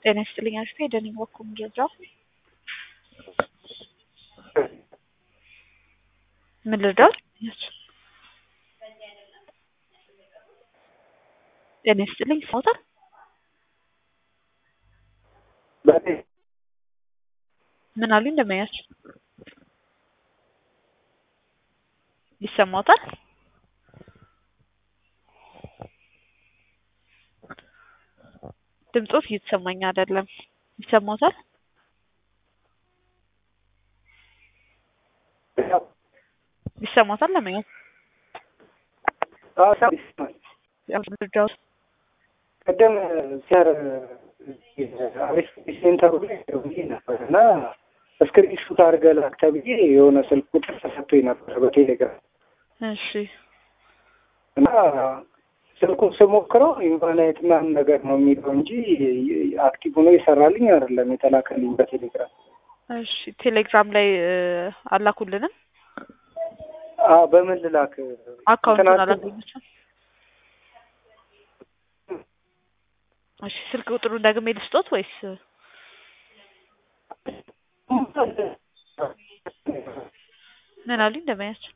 ጤና ይስጥልኝ አሽቴ ደህና በኩል ምንድረው ምን ልርዳው? ጤና ይስጥልኝ ይሰማዎታል? ምን አሉኝ? እንደማያችሁ ይሰማዎታል? ድምፆት እየተሰማኝ አይደለም። ይሰማዎታል? ይሰማዎታል? ለማየት ልርዳው? ቀደም ሲያር አሪፍ ሴንተሩ ላይ ደውዬ ነበር እና እስክሪን ሹት አድርገህ ላክ ተብዬ የሆነ ስልክ ቁጥር ተሰጥቶኝ ነበር በቴሌግራም እሺ እና ስልኩን ስሞክረው ኢንቫላይት ምናምን ነገር ነው የሚለው እንጂ አክቲቭ ሆኖ ይሰራልኝ አይደለም የተላከልኝ በቴሌግራም። እሺ ቴሌግራም ላይ አላኩልንም። አዎ በምን ልላክ? አካውንቱን ትናንት- አላገኘችም። እሺ ስልክ ቁጥሩን ደግሜ ልስጦት ወይስ ምን አሉኝ? እንደማያቸው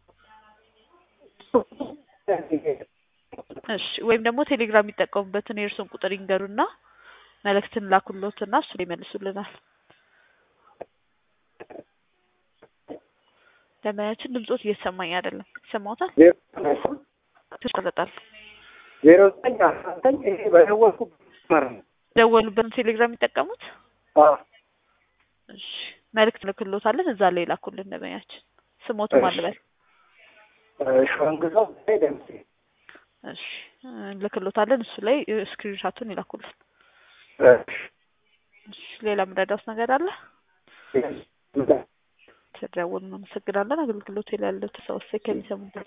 እሺ ወይም ደግሞ ቴሌግራም የሚጠቀሙበትን የእርሱን ቁጥር ይንገሩና መልእክትን ላኩሎትና እሱ ላይ ይመልሱልናል። ለማያችን ድምፆት እየተሰማኝ አይደለም። ይሰማዎታል? ዜሮ ትቆረጣል። ዜሮ ዘጠኝ አስራ ዘጠኝ ይሄ በደወልኩ መስመር ነው። ደወሉበትን ቴሌግራም የሚጠቀሙት አዎ እሺ መልእክት ልክሎታለን እዛ ላይ ላኩልን። ለማያችን ስሞትም እሺ። አልበል ሸንግዛው ላይ ደምሴ እሺ ልክሎታለን እሱ ላይ ስክሪንሻቱን ይላኩልን። እሺ። እሺ ሌላ የምረዳውስ ነገር አለ? ተደውሉ። እናመሰግናለን። አገልግሎት ላይ ያለው ተሰወሰ ከሚሰሙ